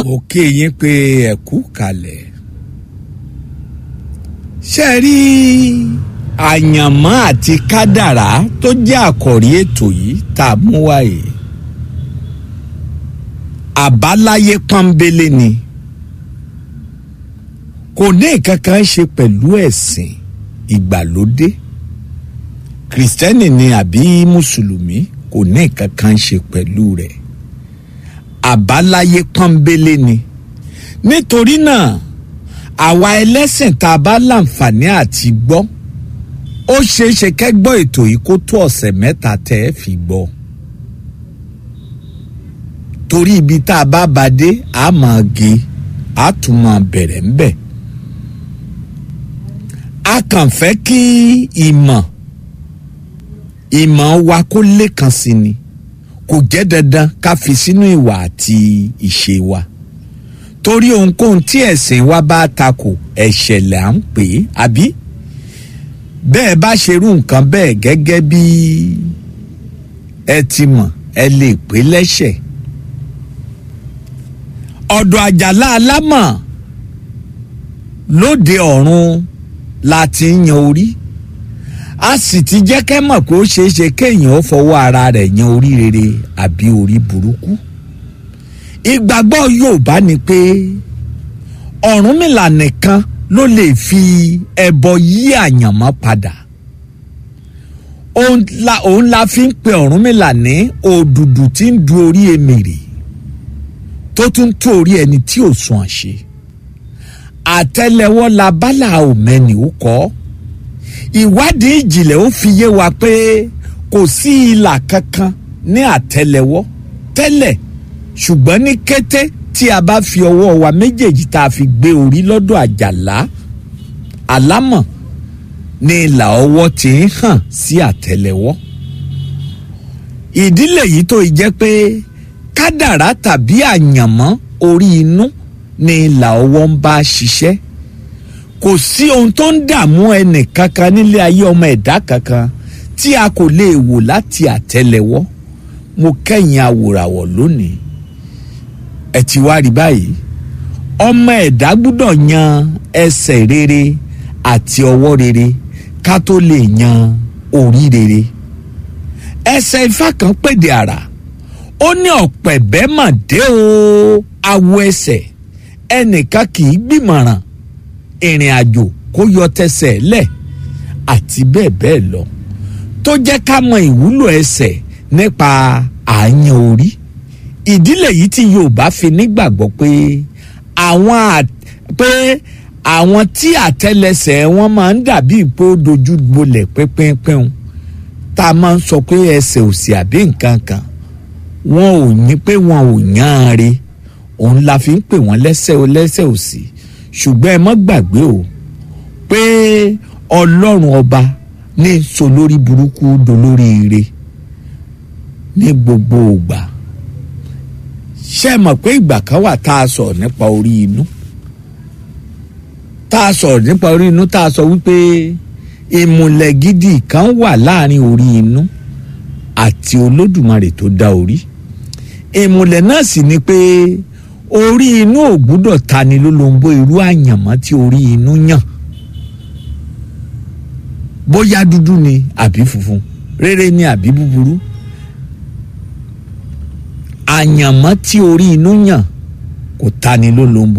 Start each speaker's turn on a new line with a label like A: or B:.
A: mo kí yín pé ẹ kú kalẹ̀ ṣe rí àyànmọ́ àti kádàrá tó jẹ́ àkọ́rí ètò yìí tá a mú wáyé àbáláyé pọ́nbélé ni kò ní nǹkan kan ṣe pẹ̀lú ẹ̀sìn ìgbàlódé kìrìsìtẹ́nì ni àbí mùsùlùmí kò ní nǹkan kan ṣe pẹ̀lú rẹ̀ àbáláyé pọ́nbélé ni nítorí náà àwa ẹlẹ́sìn tá a bá láǹfààní àti gbọ́ ó ṣeé ṣe kẹ́gbọ́ ètò yìí kó tó ọ̀sẹ̀ mẹ́ta tẹ́ ẹ fi gbọ́ torí ibi tá a bá ba dé a máa gé a tún máa bẹ̀rẹ̀ ń bẹ̀ a kàn fẹ́ kí ìmọ̀ ìmọ̀ wa kó lékan sí ni kò jẹ́ dandan ká fi sínú ìwà àti ìṣe wa torí ohunkóhun tí ẹ̀sìn wa bá takò ẹ̀ṣẹ̀ là ń pè é àbí bẹ́ẹ̀ bá ṣerú nǹkan bẹ́ẹ̀ gẹ́gẹ́ bí ẹ ti mọ̀ ẹ lè pè lẹ́ṣẹ̀ ọ̀dọ̀ àjàlá alámọ̀ lóde ọ̀run la ti ń yan orí a sì ti jẹ́ kẹ́ mọ̀ pé ó ṣeé ṣe kéèyàn ó fọwọ́ ara rẹ̀ yan orí rere àbí orí burúkú ìgbàgbọ́ Yorùbá ni pé Ọ̀rúnmìlà nìkan ló lè fi ẹbọ yí àyànmọ́ padà òun la òun la fi ń pe Ọ̀rúnmìlà ní òdùdù tí ń du orí emèrè tó tún tó orí ẹni tí ò sùn àṣe àtẹ́lẹwọ́ la bálà òmẹ́ni ó kọ́ ìwádìí ìjìnlẹ̀ ó fi yé wa pé kò sí ìlà kankan ní àtẹ́lẹwọ́ tẹ́lẹ̀ ṣùgbọ́n ní kété tí a bá fi ọwọ́ wa méjèèjì tá a fi gbé orí lọ́dọ̀ àjàlá alámọ̀ ní ìlà ọwọ́ tí ń hàn sí àtẹ́lẹwọ́ ìdílé yìí tó jẹ́ pé kádàrá tàbí àyànmọ́ orí inú ní ìlà ọwọ́ ń bá ṣiṣẹ́ kò sí ohun tó ń dààmú ẹnì kankan nílé ayé ọmọ ẹ̀dá kankan tí a kò lè wò láti àtẹ́lẹwọ́ mo kẹ́yìn awòràwọ̀ lónìí ẹ ti wá rí báyìí ọmọ ẹ̀dá gbúdọ̀ yan ẹsẹ̀ rere àti ọwọ́ rere ká tó lè yan orí rere ẹsẹ̀ ifá kan pèdè àrà ó ní ọ̀pẹ̀bẹ́ mà dé o awo ẹsẹ̀ ẹnìkan kì í gbìmọ̀ràn ìrìn àjò kó yọ tẹsẹ̀ lẹ̀ àti bẹ́ẹ̀ bẹ́ẹ̀ lọ tó jẹ́ ká mọ ìwúlò ẹsẹ̀ nípa àyàn orí ìdílé yìí tí Yorùbá fi nígbàgbọ́ pé àwọn pé àwọn tí àtẹ́lẹsẹ̀ wọn máa ń dàbí pé ó dojú bolẹ̀ pínpínpín tá a máa ń sọ pé ẹsẹ̀ òsì àbí nǹkan kan wọn ò ní pé wọn ò yán an re òun la fi ń pè wọ́n lẹ́sẹ̀ lẹ́sẹ̀ òsì ṣùgbọ́n ẹ mọ́ gbàgbé o pé Ọlọ́run ọba ní sọ lórí burúkú dolórí ire ní gbogbo ìgbà ṣé ẹ mọ̀ pé ìgbà kan wà tá a sọ̀rọ̀ nípa orí inú tá a sọ̀rọ̀ nípa orí inú tá a sọ wípé ìmùlẹ̀ gidi kan wà láàrin orí inú àti olódùmarè tó dá orí ìmùlẹ̀ náà sì ni pé orí inú ò gbúdọ̀ tani lólobó irú àyànmọ́ tí orí inú yàn bóyá dúdú ni àbí funfun rere ni àbí búburú àyànmọ́ tí orí inú yàn kò tani lólobó.